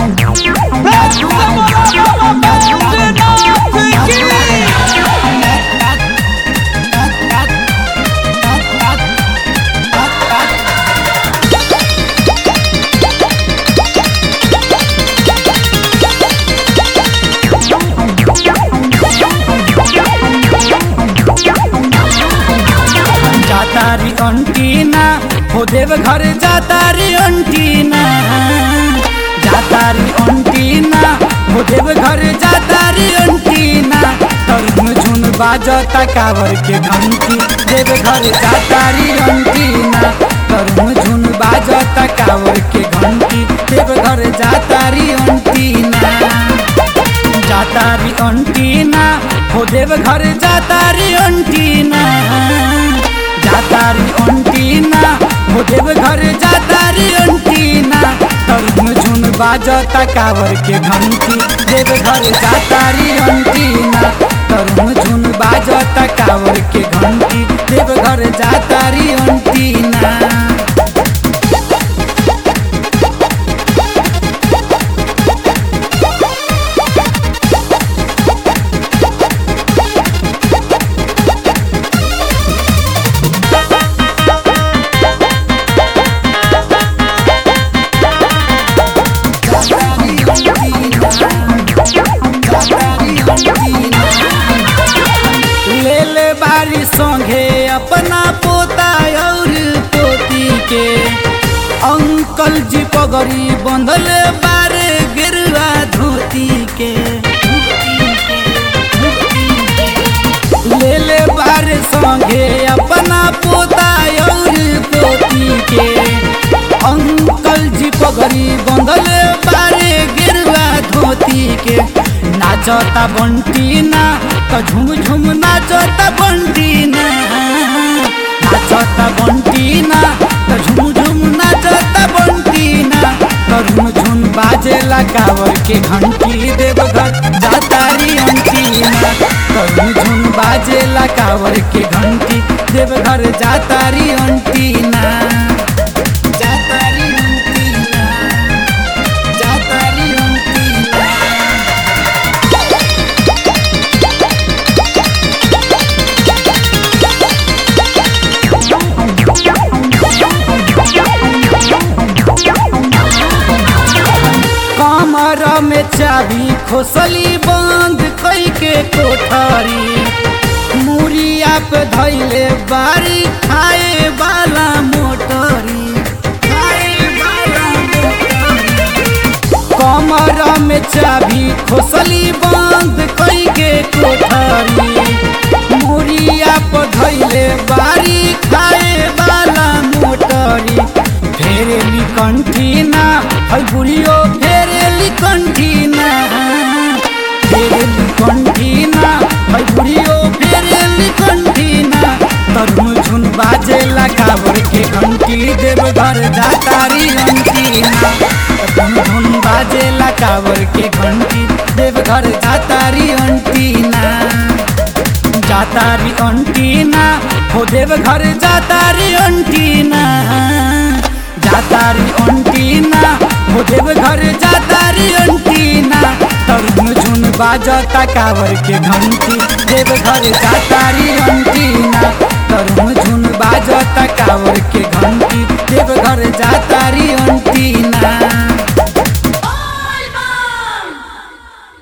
जातारी antenna हो देव घर जातारी antenna जातारी antenna हो देव घर जातारी अंटीना तरुण झुन बाजता कावर के घंटी देव घर जातारी अंटीना तरुण झुन बाजता कावर के घंटी देव घर जातारी अंटीना जातारी अंटीना हो देव घर जातारी अंटीना जातारी अंटीना हो देव घर जातारी अंटीना तरुण झुन बाजता कावर के घंटी देव घर जातारी अंटीना तरुण झुन बाजता कावर के घंटी देव घर जातारी अंटीना ले ले बारी संगे अपना पोता और पोती के अंकल जी पगड़ी बंधल बारे गिरवा धोती के ले ले बारे संगे अपना पोता और पोती के अंकल जी पगड़ी बंधल बारे गिरवा धोती के नाचता बंटी ना तो झुम झुम नाचता बंटी ना नाचता बंटी ना तो झुम झुम नाचता बंटी ना तरुण झुन बाजेला कावर के घंटी देवघर जातारी अंटी ना तरुण झुन बाजेला कावर के घंटी देवघर जातारी अंटी ना जातारी अंटी ना जातारी अंटी ना कमर में चाबी खोसली बंद कई के कोठरी मुरिया पे धैले बारी खाए वाला मोटरी खाए वाला मोटरी। कमर में चाबी खोसली बंद कई के कोठरी मुरिया पे धैले बारी खाए वाला मोटरी फेरेली कंठीना है बुढ़ियो फेरेली कंठीना फेरेली कंठीना है बुढ़ियो फेरेली कंठीना तरुण झुन बाजेला कावर के घंटी देव घर जातारी अंटीना तरुण झुन बाजेला कावर के घंटी देव घर जातारी अंटीना जातारी अंटीना हो देव घर जातारी अंटीना जातारी अंटीना हो देव घर जातारी अंटीना तरुण झुन बाजता कावर के घंटी देव घर जातारी अंटीना तरुण झुन बाजता कावर के घंटी देव घर जातारी अंटीना